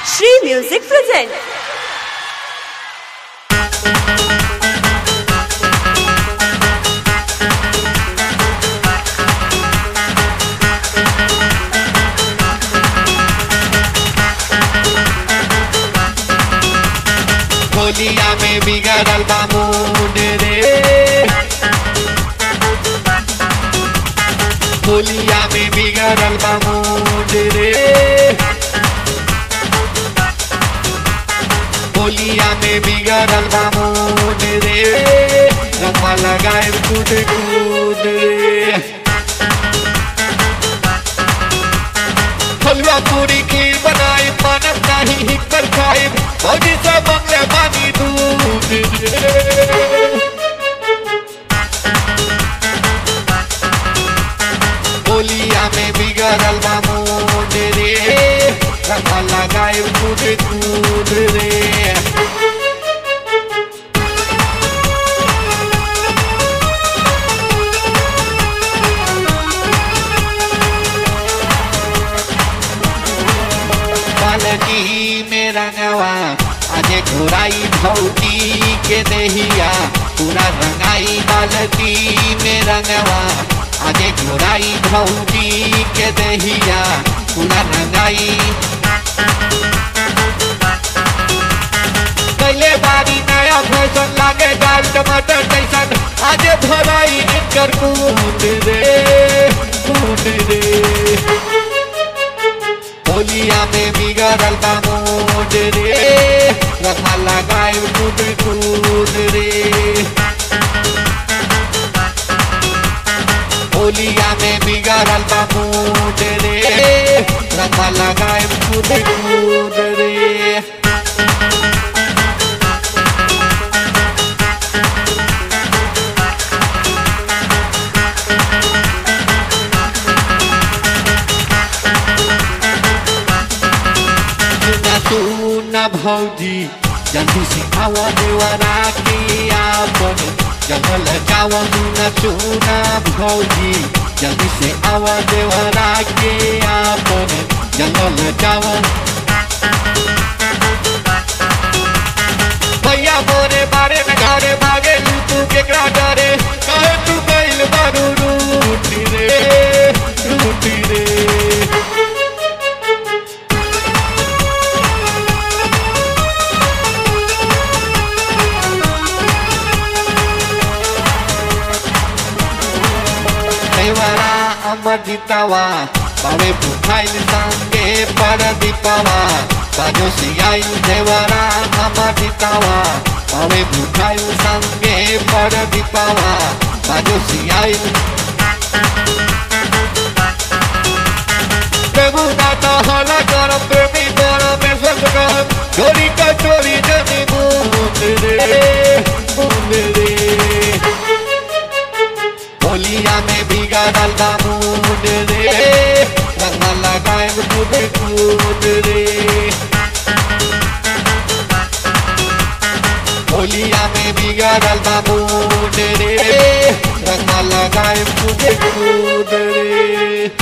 Shree Music present. होलिया में बिगड़ल बा मूड रे होलिया में बिगड़ल बा मूड रे होलिया में बिगड़ल बा मूड रे रंगवा लगाए कूद कूद रे हलवा पूरी खीर बनाई मानव नाही हिकर खाई भौजी से मंगले पानी दूध रे। होलिया में बिगड़ल बा मूड रे रंगा लगाए कूद कूद रे बालकी में रंगवा आजे घोराई भौजी के दहिया पूरा रंगाई बालकी में रंगवा आजे घोराई भौजी के दहिया पूरा रंगाई कैले बारी नया फैशन लागे दाल टमाटर जैसन आजे भराई इनकर कूद रे कूद रे होलिया में बिगड़ल बा मूड रे रखा लगाए कूद कूद रे होलिया में बिगड़ल बा मूड रे रखा लगाए कूद कूद रे सुना सुना भौजी जल्दी से आवा देवरा के आपन जंगल जावा सुना सुना भौजी जल्दी से आवा देवरा के आपन जंगल जावा भैया मोरे बारे में घरे भागे तू केकरा डरे कहे तू गइल बारू रूटी रे रूटी रे देवरा अमर जीतावा बावे भुखाइल संगे पर दीपावा बाजो सियाइल देवरा अमर जीतावा बावे भुखाइल संगे पर दीपावा बाजो सियाइल प्रभु दाता हला कर प्रेमी कर में सब कर चोरी का चोरी जनी बूंद रे बूंद रे होलिया में बिगड़ल बा मूड रे रंगा लगाए कूद कूद रे होलिया में बिगड़ल बा मूड रे रंगा लगाए कूद कूद रे